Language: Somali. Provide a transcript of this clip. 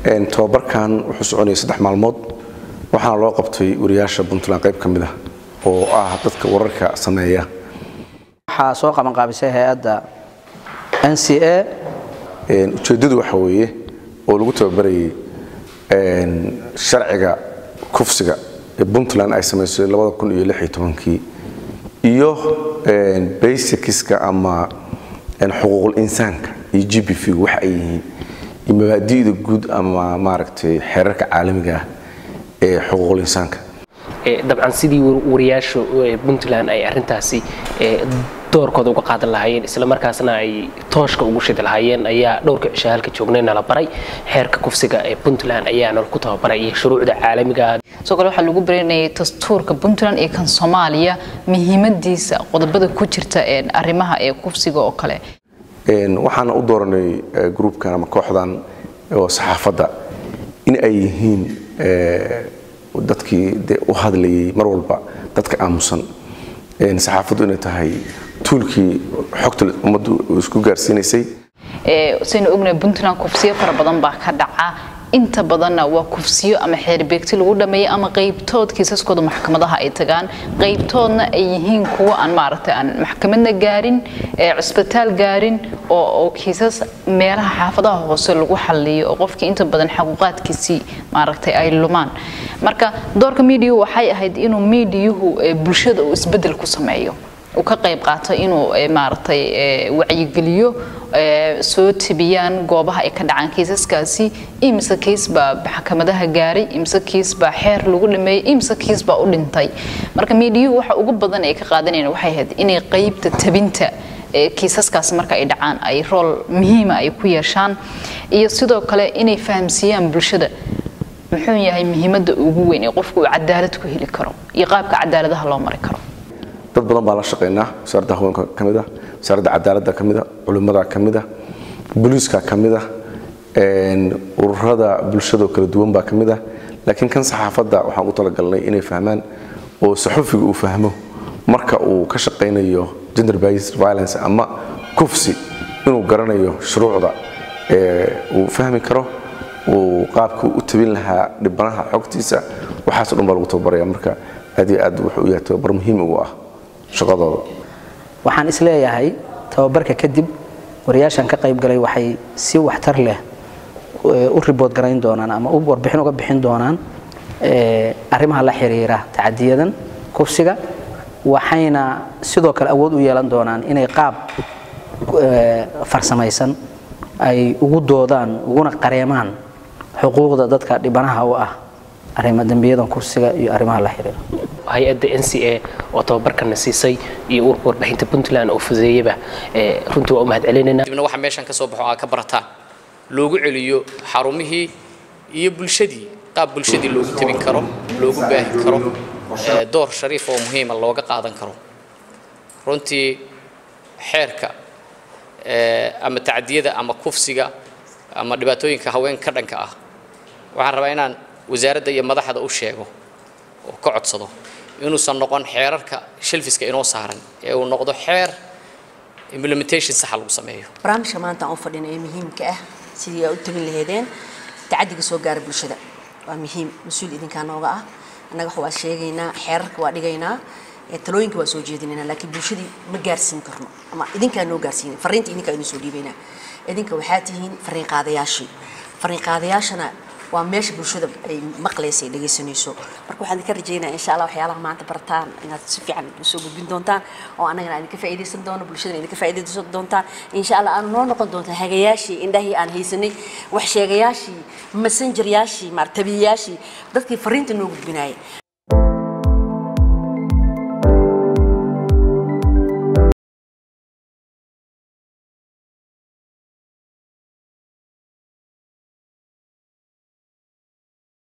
tababarkan wuxuu soconayay saddex maalmood waxaana loo qabtay wariyaasha puntland qayb ka mid ah oo ah dadka wararka sameeya waxaa soo qabanqaabisay hay-adda n c a ujeeddadu waxa weeye oo lagu tababarayay sharciga kufsiga ee puntland ay samaysay kii iyo basicska ama xuquuqul insaanka iyo g b v waxa ay yihiin iyo mabaadi'da guud ama maaragtay xeerarka caalamiga ah ee xuquuqul insaanka dabcan sidii wariyaasha puntland ay arintaasi doorkooda uga qaadan lahaayeen isla markaasna ay tooshka ugu shidi lahaayeen ayaa dhowrka cisha halka joognay nala baray xeerka kufsiga ee puntland ayaana ku tababaray iyo shuruucda caalamiga sidoo kale waxaa lagu baranayay dastuurka puntland iyo kan soomaaliya muhiimadiisa qodobada ku jirta arrimaha ee kufsiga oo kale waxaana u dooranay gruubkan ama kooxdan oo saxaafadda in ay yihiin dadkii de u hadlayay mar walba dadka aamusan saxaafaddu inay tahay tuulkii xogta ummaddu isku gaarsiinaysay saynu ognahay puntland kufsiyo fara badan baa ka dhaca inta badanna waa kufsiyo ama xeerbeegti lagu dhameeyay ama qaybtood kiisaskooda maxkamadaha ay tagaan qaybtoodna ay yihiin kuwo aan maaragtay aan maxkamadna gaarin cisbitaal gaarin oo kiisas meelaha xaafadaha hoose lagu xalliyo oo qofkii inta badan xaquuqaadkiisii maaragtay ay lumaan marka doorka miidiyuhu waxay ahayd inuu miidiyuhu bulshada uu isbedel ku sameeyo uu ka qayb qaato inuu maaragtay wacyigeliyo soo tebiyaan goobaha ay ka dhacaan kiisaskaasi imise kiis baa maxkamadaha gaaray imise kiis baa xeer lagu dhameeyey imise kiis baa u dhintay marka miidiyuhu waxa ugu badan ay ka qaadanayaan waxay ahayd inay qaybta tabinta kiisaskaas marka ay dhacaan ay rool muhiima ay ku yeeshaan iyo sidoo kale inay fahamsiiyaan bulshada muxuu yahay muhiimadda ugu weyn ee qofku uu cadaalad ku heli karo iyo qaabka cadaaladaha loo mari karo dad badan baan la shaqaynaa wasaaradda haweenka ka mid ah wasaaradda cadaaladda ka mid ah culimmada ka mid ah booliiska ka mid ah ururada bulshadoo kala duwan baa ka mid ah laakiin kan saxaafadda waxaan u talagalnay inay fahmaan oo saxufiga uu fahmo marka uu ka shaqaynayo gender based violence ama kufsi inuu garanayo shuruucda uu fahmi karo uu qaabkuu u tabin lahaa dhibanaha xogtiisa waxaaso dhan baa lagu tababaraya marka aad iyo aad wuxuu u yahay tababar muhiim ugu ah shaqadooda waxaan isleeyahay tababarka kadib wariyaashan ka qayb galay waxay si waxtar leh u ribood garayn doonaan ama u warbixin uga bixin doonaan arrimaha la xiriira tacadiyadan kufsiga waxayna sidoo kale awood u yeelan doonaan inay qaab farsamaysan ay ugu doodaan uguna qareemaan xuquuqda dadka dhibanaha u ah arrima dembiyadan kufsiga iyo arrimaha la xiriira hay-adda n c a oo tababarkana siisay iyo urka warbixinta puntland oo fudeeyaba runtii waa u mahad celinayna dibna waxa meeshan ka soo baxo aad ka barataan loogu celiyo xarumihii iyo bulshadii qaab bulshadii loogu tabin karo loogu baahi karo door shariif oo muhiima looga qaadan karo runtii xeerka ama tacdiyada ama kufsiga ama dhibaatooyinka haweenka ka dhanka ah waxaan rabaa inaan wasaaradda iyo madaxda u sheego oo ka codsado inuusan noqon xeerarka shelfiska inoo saaran ee uu noqdo xeer implementation saxa lagu sameeyo barnaamijka maanta aan u fadhina ee muhiimka ah sidii aa u tegin lahaydeen tacadiga soo gaara bulshada waa muhiim mas-uul idinkaa nooga ah annaga wax waa sheegaynaa xeerarka waa dhigaynaa talooyinka waa soo jeedinaynaa laakiin bulshadii ma gaarsiin karno ama idinkaa noo gaarsiinay fariinta idinkaa inoo soo dhiibaynaa idinka waxaa tihiin fariin qaadayaashii fariin qaadayaashana waa meesha bulshada ay maqlaysa ay dhegaysanayso marka waxaan idinka rajaynaya insha allah waxyaalaha maanta bartaan inaad si fiican usoo gudbin doontaan oo annagana idinka faa'iidaysan doono bulshadana idinka faa'iidaysan doontaan insha allah aanu noo noqon doontaa hagayaashii indhahii aan haysanay wax sheegayaashii messengeryaashii maar tabiyayaashii dadkii fariinta noo gudbinayay